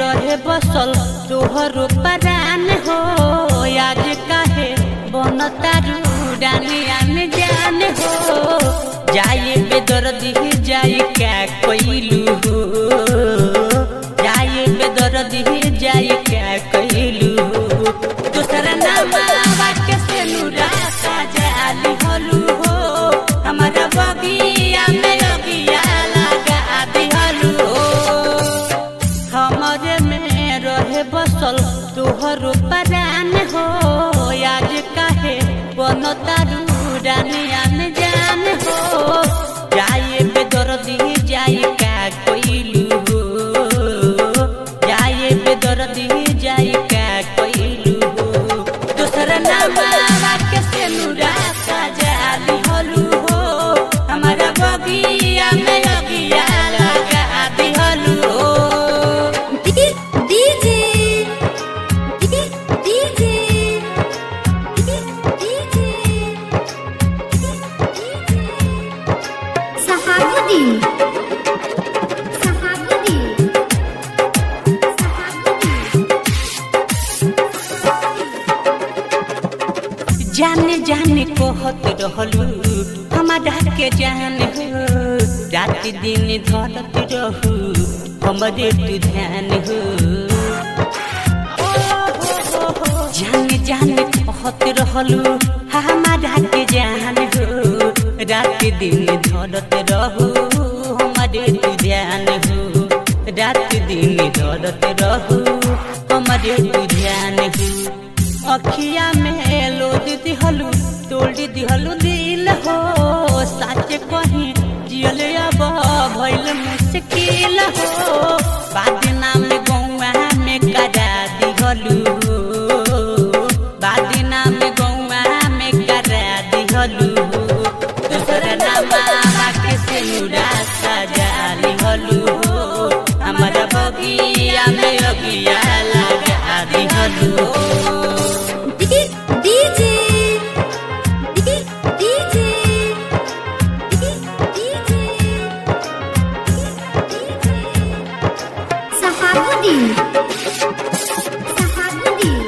रहे बसल तोहरो परान हो आज काहे बनतारू डानी आने जान हो जाए बेदर्दी जाए क्या कोइलू हो जाए बेदर्दी जाए क्या कोइलू हो दूसरा नाम के से नूरा जाली हलू हो हमारा बगिया में लगिया लगा दिहलू हो हमरे में रहे बसल तोहरो परान हो आज काहे बनतारू डानिया में जान हो जाए बेदर्दी जाए का कोइलू हो जाए बेदर्दी जाए का कोइलू हो दूसरा नाम के से नूरा जाली हलू हो हमारा बगिया में लगिया लगा दिहलू हो DJ DJ Sahabuddin Sahabuddin जाने जाने कहत रहलू हमारा के जान हो रात दिन धरत रहू हमरे तू ध्यान हो जाने जाने कहत रहलू हमारा के जान हो रात दिन धरत रहू हमरे तू ध्यान हो रात दिन धरत रहू हमरे तू ध्यान हो अखिया में लोद दिहलू तोड़ दिहलू दिल हो सच कही जियल अब भइल मुश्किल हो बाद नाम गौआ में करा दिहलू बाद नाम गौआ में करा दिहलू दूसरा नाम के से नुरा सजा लिहलू हो हमारा बगिया में अगिया लगा दिहलू हो DJ DJ Sahabuddin Sahabuddin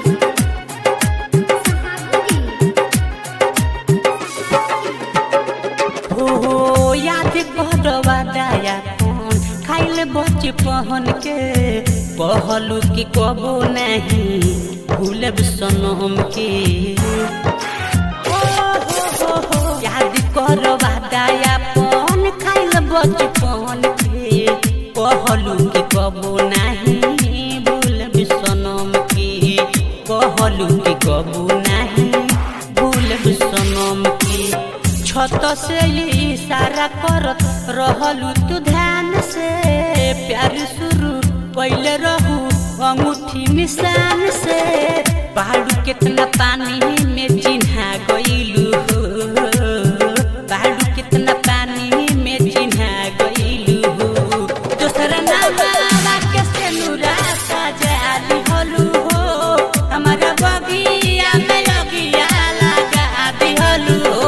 हो हो याद करवा दया कौन खाइल बच पहन के पहलू की कबो नहीं भूलब सनम के हो, हो, हो, हो, याद करवा दया कौन खाइल बच पहन के पहलू की कबो नहीं भूलब सनम के कहलू की कबू नहीं भूलब सनम के छत से इशारा करत रहलू तू ध्यान से प्यार शुरू पहले रहू अंगूठी निशान से पहाड़ू कितना पानी में चिन्हा गईलू हो पहाड़ू कितना पानी में चिन्हा गईलू हो दूसरा नाम के से नूरा सजा दिहलू हो हमारा बगिया में लगिया लगा दिहलू हो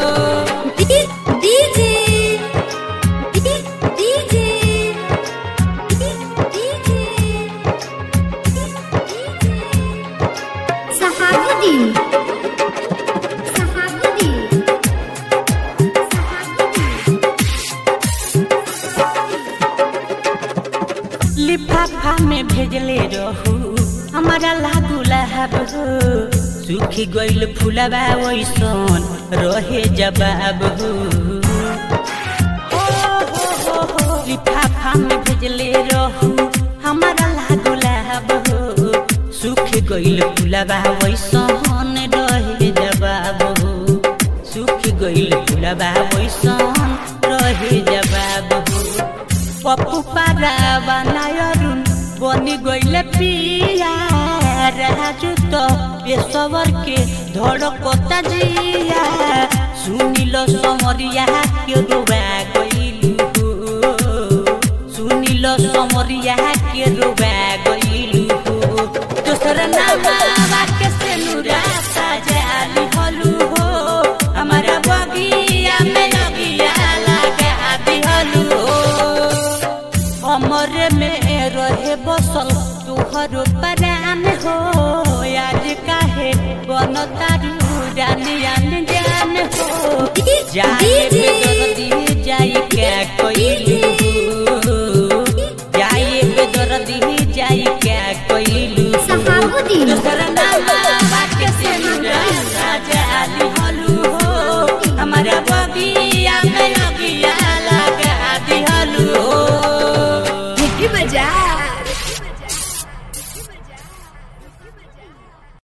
DJ DJ Sahabuddin Sahabuddin लिफाफा में भेजले रहू हमारा लागू लहब हो सूखी गइल फुलबा वैसन रहे जवाब हो ओ हो हो हो लिफाफा में भेजले रहू हमारा लागू लहब हो सूख गइल फुलबा वैसन रहे जवाब हो सूख गइल फुलबा वैसन रहे जवाब हो पप्पू पारा बनायरुन बनी गइले पिया राजू तो पेशवर के धड़कता जिया सुनिल समरिया के रोवा गइलू हो सुनिल समरिया के रोवा गइलू हो दोसर नाम के से नुरा सजाली हलू हो हमारा बगिया में लगिया लगा दिहलू हो हमरे में रहे बसल जाए डीजे